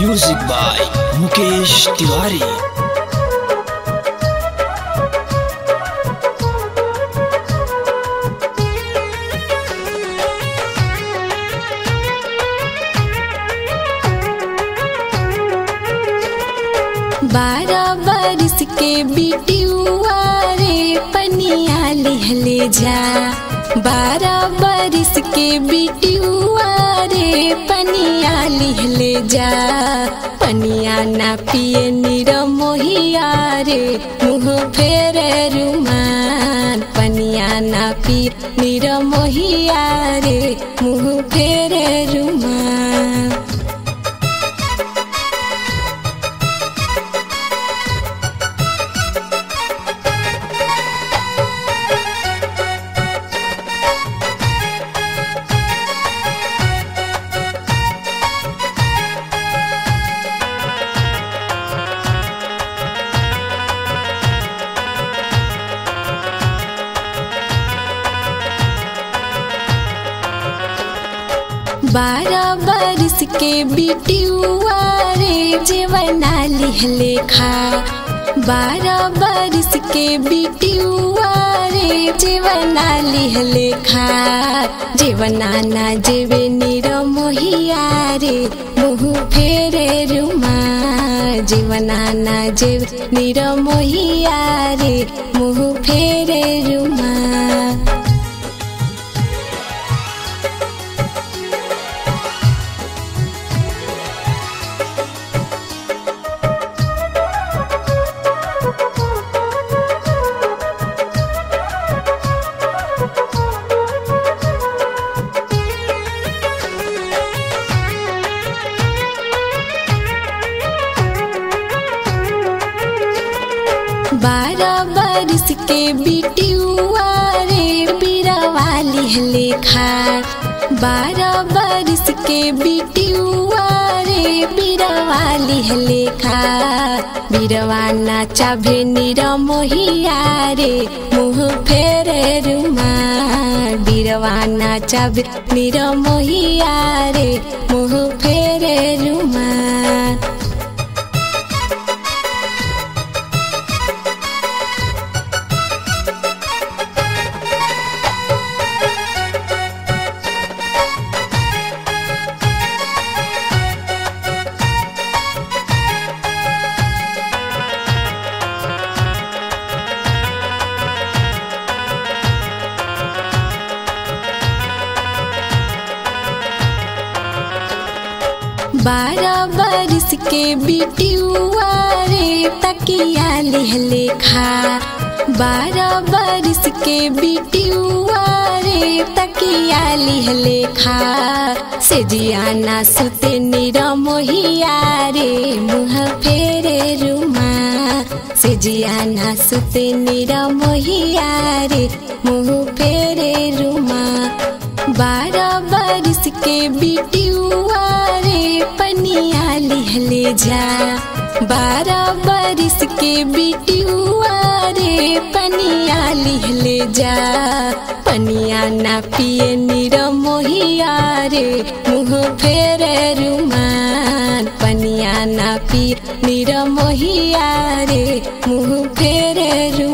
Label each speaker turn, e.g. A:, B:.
A: music by Mukesh Tiwari
B: बारह बरिस के बिटियुआ रे पनिया लिहले जा बारह बरिस के बिटियुआ रे पनिया लिहले जा पनिया ना पिए निर मोहिया रे मुँह फेरे रुमान पनिया ना पिए निर मोहिया रे मुँह फेरे रुमान बारह बरिस के बिटियुआ रे जेवना लिहले खा बारह बरिस के बिटियुआ रे जेवना लिहले खा जेवना ना जेवे निर मोहिया रे मुँह फेरे रुमा जीवना ना जेव निर मोहिया रे मुँह फेरे रुमा बारह बरिस के बिटियुआ रे बिरवा लिहले खा बारह बरिस के बिटियुआ रे बिरवा लिहले खा बिरवा नाचा भेनिर मोहिया रे मुँह फेरे रुमा बिरवा नाचा भेनिर मोहिया रे मुँह फेरे रुमा बारह बरिस के बिटियुआ रे तकिया लिहले खा बारह बरिस के बिटियुआ रे तकिया लिहले खा से जियाना सुते निर मोहिया रे मुँह फेरे रुमा से जियाना सुते निर मोहिया रे मुँह फेरे रुमा बारह बरिस के बिटियुआ रे पनिया लिहले जा बारह बरिस के बिटियुआ रे पनिया लिहले जा पनिया ना पिए निर मोहिया रे मुँह फेरे रुमान पनिया ना पिए निर मोहिया रे मुँह फेरे रु